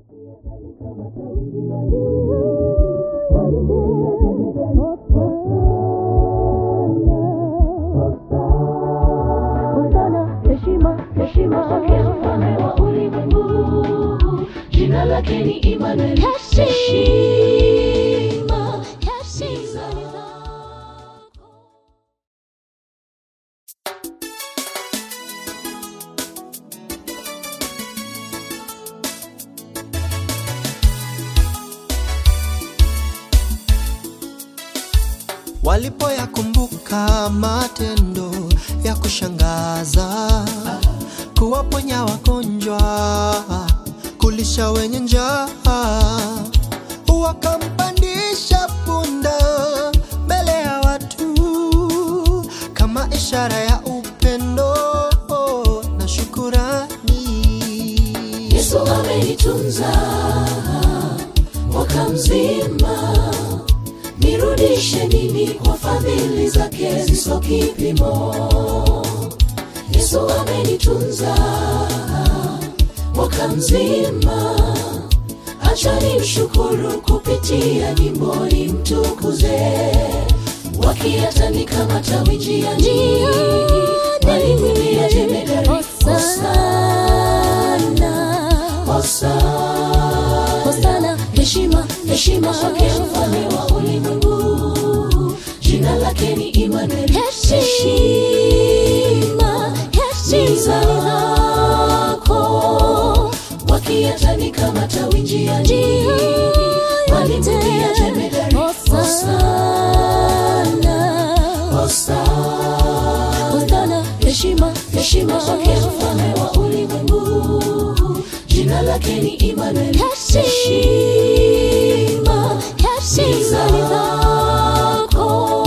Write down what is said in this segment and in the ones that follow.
Hosana, heshima, heshima, pokea mfalme wa ulimwengu. Jina lake ni Immanuel. Heshima, heshima ni zako. walipoyakumbuka matendo ya kushangaza kuwaponya wagonjwa kulisha wenye njaa wakampandisha punda mbele ya watu kama ishara ya upendo na shukurani Yesu amenitunza mwaka mzima, nirudishe nini kwa fadhili zake ziso kipimo. Yesu amenitunza mwaka mzima, acha nimshukuru kupitia nyimbo nimtukuze, wakiyatandika matawi njiani, walimwimbia jemedari Hosana, Hosana, heshima, heshima kwake mfalme wa ulimwengu. Jina lake ni Immanuel. Heshima, heshima zako, wakiyatanika matawi njiani, walimwimbia jemedari Hosana, Hosana, heshima, heshima kwake mfalme wa ulimwengu. Jina lake ni Immanuel. Heshima, heshima ni zako.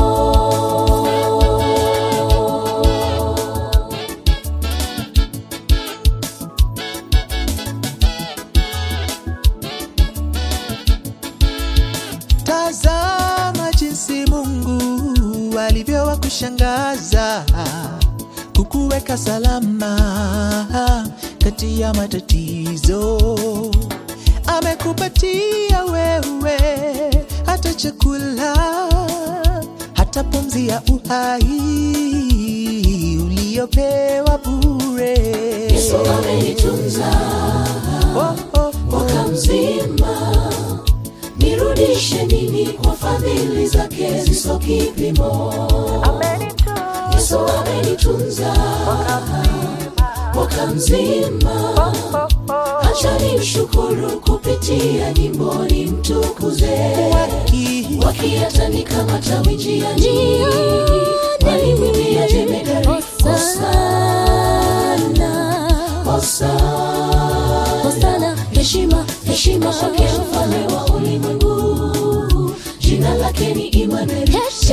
Tazama jinsi Mungu alivyowakushangaza kukuweka salama kati ya matatizo. Amekupatia wewe hata chakula, hata pumzi ya uhai uliyopewa bure. Yesu amenitunza Oh, oh, mwaka mzima, nirudishe nini kwa fadhili zake ziso kipimo. Yesu amenitunza mwaka mzima, acha nimshukuru kupitia nyimbo nimtukuze, Waki- wakiyatanika matawi njiani, walimwimbia jemedari Hosana, Hosana, heshima, heshima kwake mfalme wa ulimwengu. Jina lake ni Immanuel.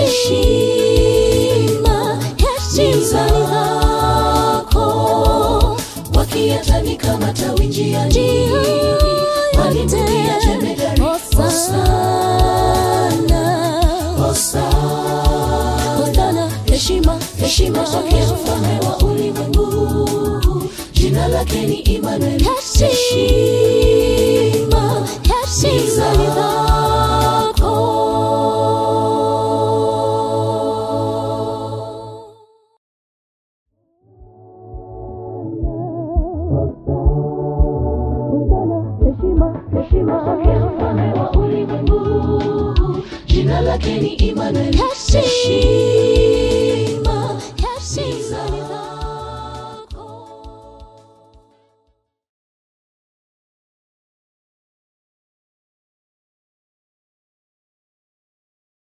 Heshima, heshima zako, wakiyatanika matawi njiani, walimwimbia jemedari Hosana, Hosana, heshima, heshima kwake mfalme wa ulimwengu. Jina lake ni Immanuel. Heshima, heshima ni zako. Hosana, heshima, heshima kwake mfalme wa ulimwengu. Jina lake ni Immanuel. Heshima